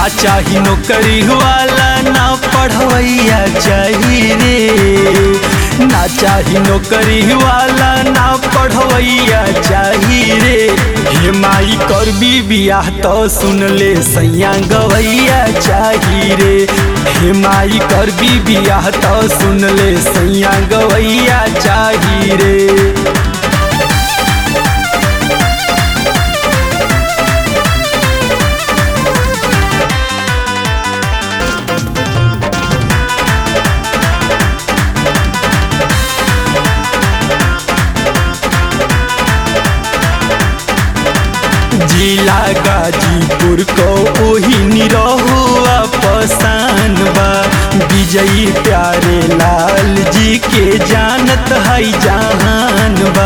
ना चाही नौकरी वाला ना पढ़वैया चाही रे ना चाही नौकरी वाला ना पढ़वैया चाही रे हे माई करबी बियाह तो सुन ले सैया गवैया चाही रे हे माई करबी बियाह तो सुन ले सैया गवैया चाही रे जिला गाजीपुर को ओही निरहुआ पसान बा विजयी प्यारे लाल जी के जानत है जहान बा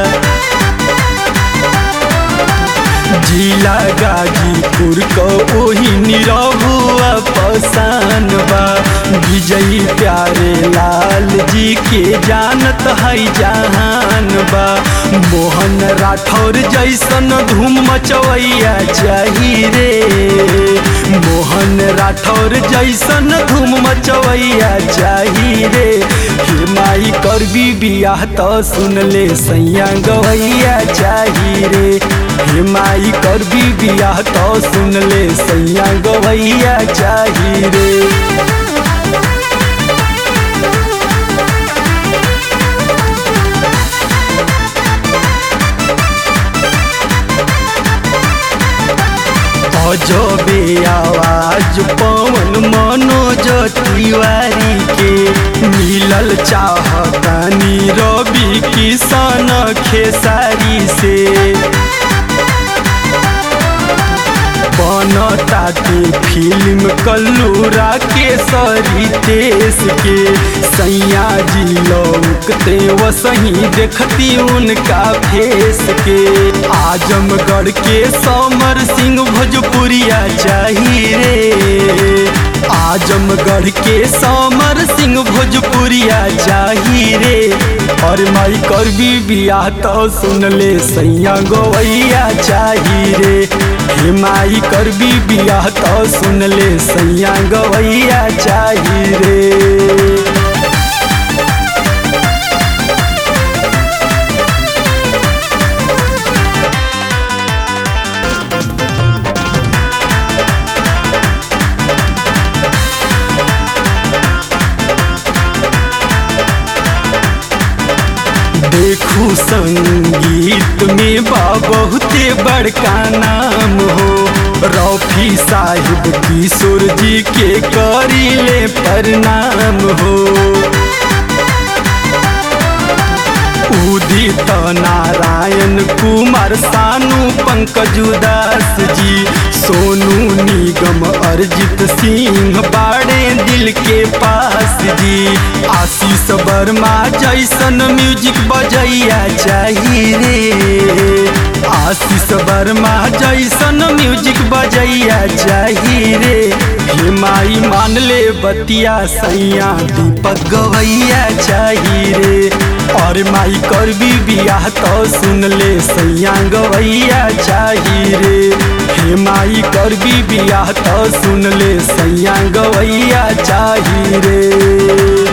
जिला गाजीपुर को ओही निरहुआ पसान बा विजयी प्यारे लाल जी के जानत है जहान बा मोहन राठौर जैसन धूम मचवैया चाही रे मोहन राठौर जैसन धूम मचवैया चाही रे हे माई करबी बियाह तो सुन ले सैया गवैया चाही रे हे माई करबी बियाह तो सुन ले सैया गवैया चाही रे अजबे आवाज पवन मनोज तिवारी के मिलल चाहतानी रवि किशन खेसारी से बनताटे फिल्म कल्लूरा के सरी देश के सैया जी लौकते वसही देखती उनका फेस के आजमगढ़ के समर सिंह भोजपुरिया चाहिए रे आजमगढ़ के समर सिंह भोजपुरिया चाहिए रे और माई करबी बियाह तो सुन ले सैया गवैया चाहिए रे हे माई करबी बियाह तो सुन ले सैया गवैया चाहिए रे देखू संगीत में बा बहुते बड़का नाम हो रफी साहिब किशोर जी के करीले प्रणाम हो उदित नारायण कुमार सानू पंकज उदास जी सोनू निगम अर्जित सिंह बाड़े दिल के पास जी आशीष वर्मा जैसन म्यूजिक बजैया चाहिए रे आशीष वर्मा जैसन म्यूजिक बजैया चाहिए रे हे माई मान ले बतिया सैया दीपक गवैया चाहिए रे और माई करबी बियाह तो सुन ले सैया गवैया चाहिए रे हे माई करबी बियाह तो सुन ले सैया गवैया चाहिए रे